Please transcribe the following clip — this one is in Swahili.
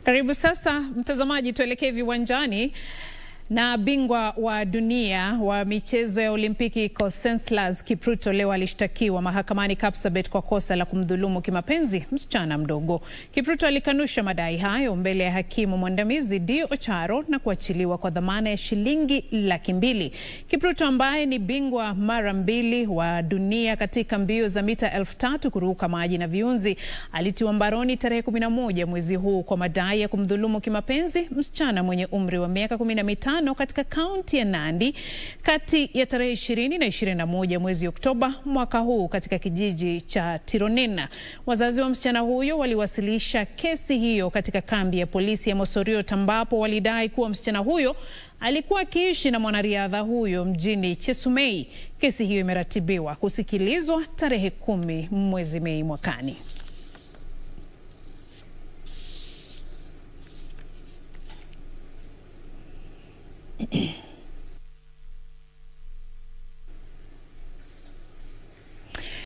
Karibu sasa mtazamaji, tuelekee viwanjani na bingwa wa dunia wa michezo ya Olimpiki Conseslus Kipruto leo alishtakiwa mahakamani Kapsabet kwa kosa la kumdhulumu kimapenzi msichana mdogo. Kipruto alikanusha madai hayo mbele ya hakimu mwandamizi Dio Ocharo na kuachiliwa kwa dhamana ya shilingi laki mbili. Kipruto ambaye ni bingwa mara mbili wa dunia katika mbio za mita elfu tatu kuruka maji na viunzi alitiwa mbaroni tarehe 11 mwezi huu kwa madai ya kumdhulumu kimapenzi msichana mwenye umri wa miaka kumi na mitano katika kaunti ya Nandi kati ya tarehe 20 na 21 mwezi Oktoba mwaka huu katika kijiji cha Tironena. Wazazi wa msichana huyo waliwasilisha kesi hiyo katika kambi ya polisi ya Mosoriot ambapo walidai kuwa msichana huyo alikuwa akiishi na mwanariadha huyo mjini Chesumei. Kesi hiyo imeratibiwa kusikilizwa tarehe kumi mwezi Mei mwakani.